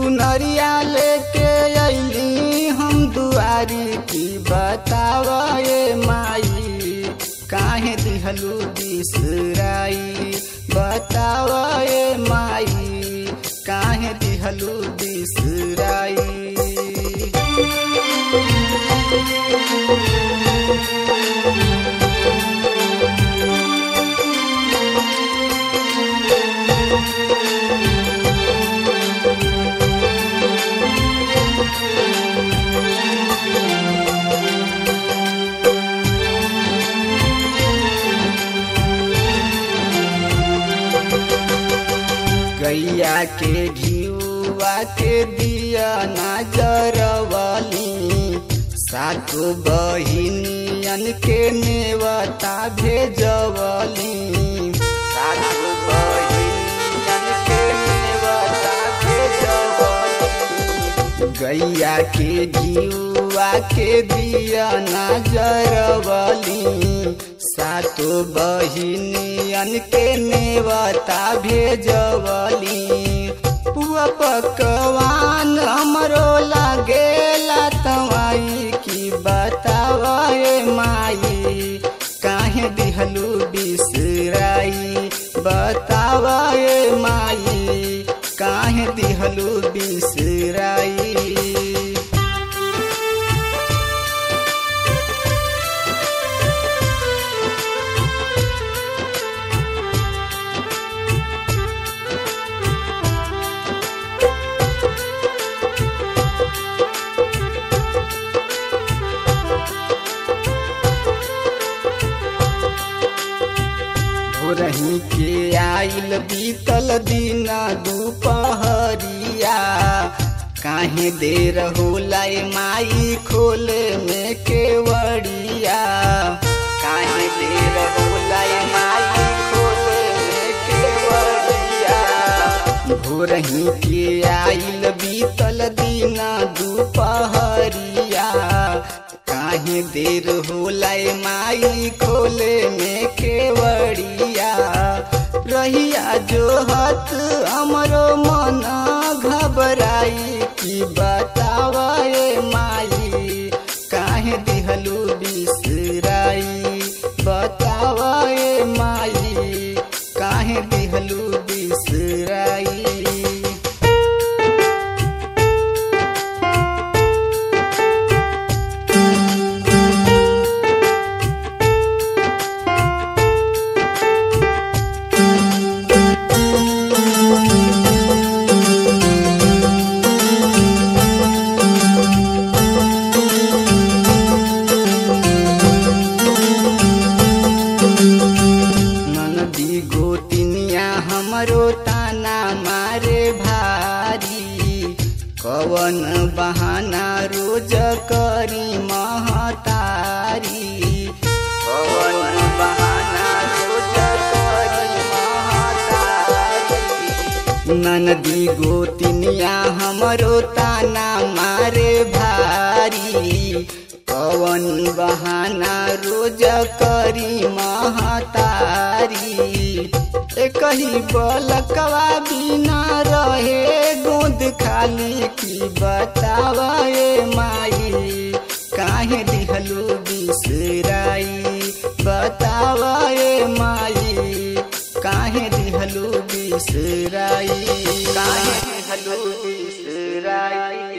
चुनरिया लेके अइली हम दुआरी की बतावा ये माई काहे दिहलू बिसराई बतावा ये माई काहे दिहलू बिसराई गैया के घियुआ के दिया नजरवली सातो बहिनियन के नेवता भेजवली सातो बहिनियन के नेवता भेजवली गैया के घियुआ के दिया नजरवली सातो बहिनियन के नेवता भेजवली पुआ पकवान हमरो लागेला तवाई की बतावा ये माई काहे दिहलू बिसराई बतावा ये माई काहे दिहलू बिसराई भोरही के आइल बीतल दिन दुपहरिया काहे देर होला ए माई खोले में केवड़िया काहे देर होला ए माई खोले में केवड़िया भोरही के आइल बीतल दिन दुपहरिया काहे देर होला ए माई खोले में केवड़िया रहिया जो हत हमरो मन घबराई की बतावा ए माई काहे दिहलू बिसराई बतावा ए माई काहे दिहलू बिसराई ननदी गोतिनिया हमरो ताना मारे भारी कवन बहाना रोज करी महतारी कवन बहाना रोज करी महतारी ननदी गोतिनिया हमरो ताना मारे भारी कवन बहाना रोज करी महतारी एक ही बलकवा बिना रहे गोद खाली की बतावा ए माई काहे दिहलू बिसराई बतावा ए माई काहे दिहलू बिसराई काहे दिहलू बिसराई